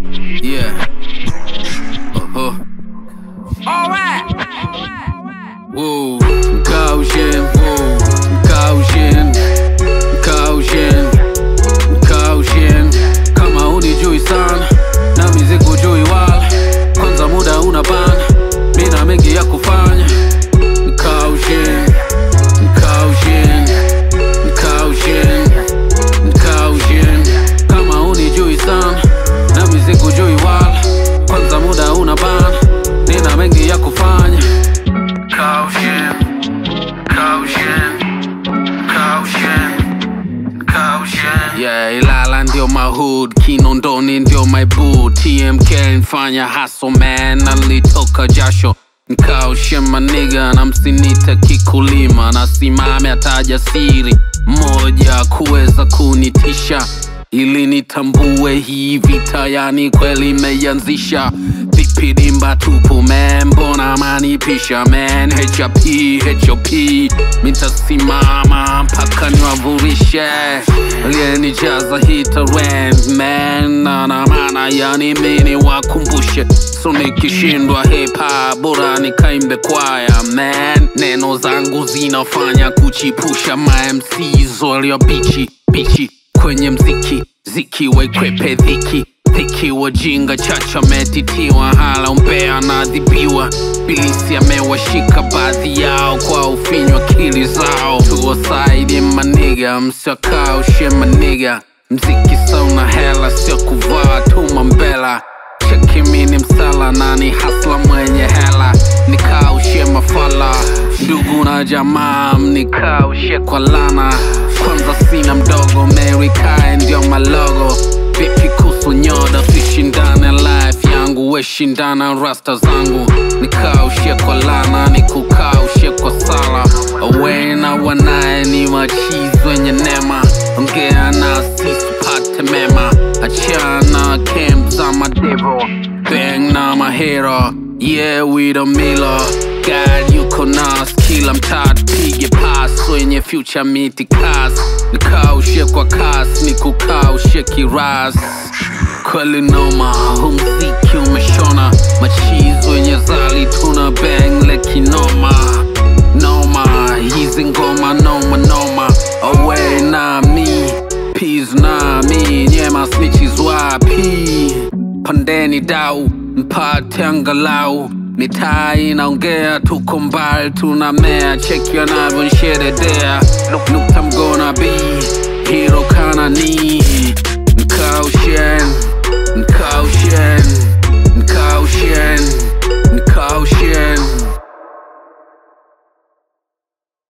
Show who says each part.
Speaker 1: Yeah. Uh-huh. Whoa. Caution. Whoa. Caution. Caution. Caution. Kama unijui sana na mizigo jui wala kwanza muda una bana mina mengi ya kufanya Caution. Caution. Caution. Caution. Kama unijui sana na mizigo jui wala kwanza muda una bana nina mengi ya kufanya Caution. Caution. Caution. Caution. Yeah, Ilala ndio my hood, Kinondoni ndio my boo, TMK nfanya hustle man, nalitoka jasho nkaushe maniga na msinita kikulima, nasimame ataja siri moja kuweza kunitisha ili nitambue hii vita, yani kweli imeanzisha vipi dimba tupu man, mbona manipisha man, HOP HOP mitasimama mpaka niwavurishe aliyenijaza hii talent man, na na maana yani mini wakumbushe so nikishindwa hip hop bora nikaimbe kwaya man, neno zangu zinafanya kuchipusha ma MCs walio bichi bichi kwenye mziki ziki waikwepe dhiki dhiki wajinga chacha metitiwa hala umbea nadhibiwa bilisi amewashika baadhi yao kwa ufinywa akili zao tuwasaidi maniga msiakaushe maniga mziki sauna hela sio kuvaa tuma mbela chekimini msala nani hasla mwenye hela nikaushe mafala ndugu na jamaa mnikaushe kwa lana kwanza sina mdogo Mary Kai ndio malogo vipi kuhusu nyoda sishindane life yangu weshindana rasta zangu nikaushe kwa lana nikukaushe kwa sala awe na wanaye ni machizi wenye nema ongea nasi tupate mema achana camp za madevo bang na mahero yeah we the miller God yuko nas kila mtaa tupige pas wenye future miti kas nikaushe kwa kas nikukaushe kiras kweli noma hu mziki umeshona machizi wenye zali tuna bang lekinoma noma hizi ngoma noma noma away na mi peas na mi nyema snitches wapi pandeni dau mpate angalau mitaa inaongea tuko mbali tunamea cheki wanavyonsheredea nukta mgona b hiro kana ni nkaushen